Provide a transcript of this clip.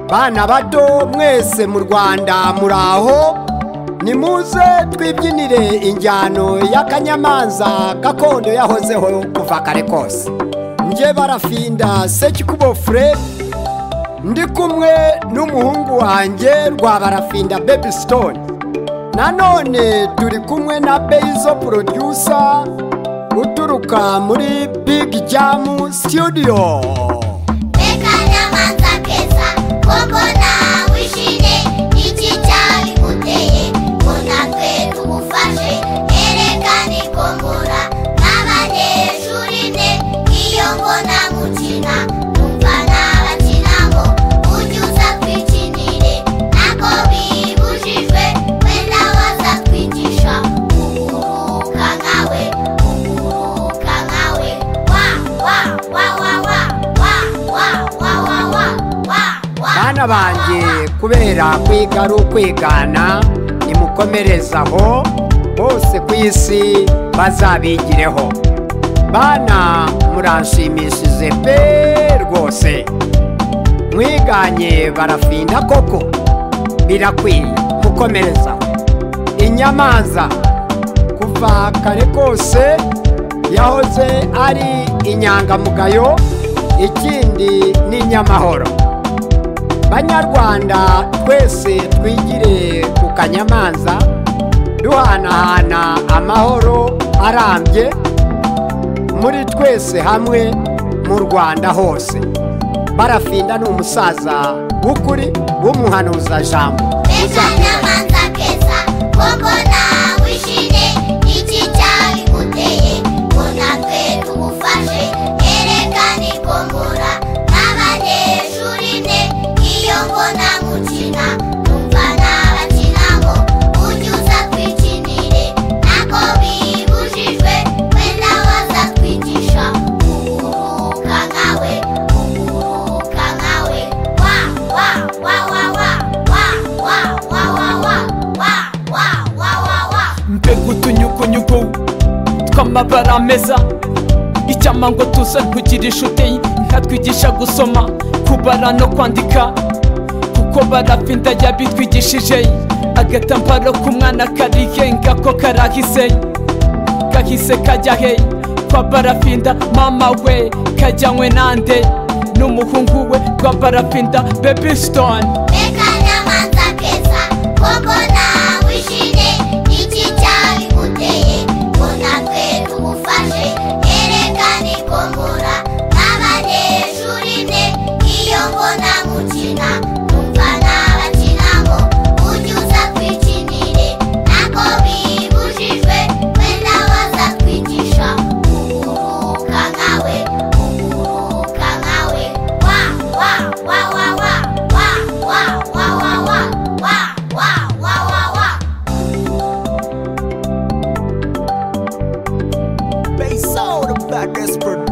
bana bato mwese mu rwanda muraho nimuze twibyinire injyano y'akanyamanza gakondo yahozeho kuva kare kose njye barafinda sekikubofure ndi kumwe n'umuhungu wanjye rwa barafinda bebi sitone nanone turi kumwe na beyizo porodusa uturuka muri bigi jamu situdiyo reka nyamanza keza koko nawishimye iki cyabiguteye ngo natwe tugufashe erekane kombora n'abanyeshuri ne iyo mbona gukina numva nabakinamo ujye uza twikinire ntabwo bibujijwe wenda waza twigisha kuguruka nkawe kuguruka nkawe wa wa wa wa wa wa wa wa wa wa wa wa bana banjye kubera kwiga ari ukwigana nimukomerezaho bose ku isi bazabigireho bana muranshimishije pe rwose mwiganye barafinda koko birakwiye gukomerezaho inyamanza kuva kare kose yahoze ari inyangamugayo ikindi ni inyamahoro banyarwanda twese twigire ku kanyamanza duhanahana amahoro arambye muri twese hamwe mu rwanda hose barafinda ni umusaza w'ukuri w'umuhanuza jambo Reka nyamanza keza koko nawishimye iki cyabiguteye ngo natwe tugufashe erekane kombora n'abanyeshuri ne iyo mbona gukina numva nabakinamo ujye uza twikinire ntabwo bibujijwe wenda waza twigisha kuguruka nkawe kuguruka nkawe wa wa wa wa wa wa wa wa wa wa wa wa wa wa wa mbega utunyugunyugu tw'amabara meza icyama ngo tuze kugira inshuti nkatwigisha gusoma kubara no kwandika kuko barafinda yabitwigishije agatambaro k'umwana karigenga ko karahise kahise kajya he kwa barafinda mama we kajyanywe nande n'umuhungu we rwa barafinda bebisitoni Reka nyamanza keza koko nawishimye iki cyabiguteye ngo natwe tugufashe erekane kombora n'abanyeshuri ne iyo mbona gukina numva nabakinamo ujye uza twikinire ntabwo bibujijwe wenda waza twigisha kuguruka nkawe kuguruka nkawe wa wa wa wa wa wa wa wa wa wa wa wa wa wa wa Bass out the baddest producer.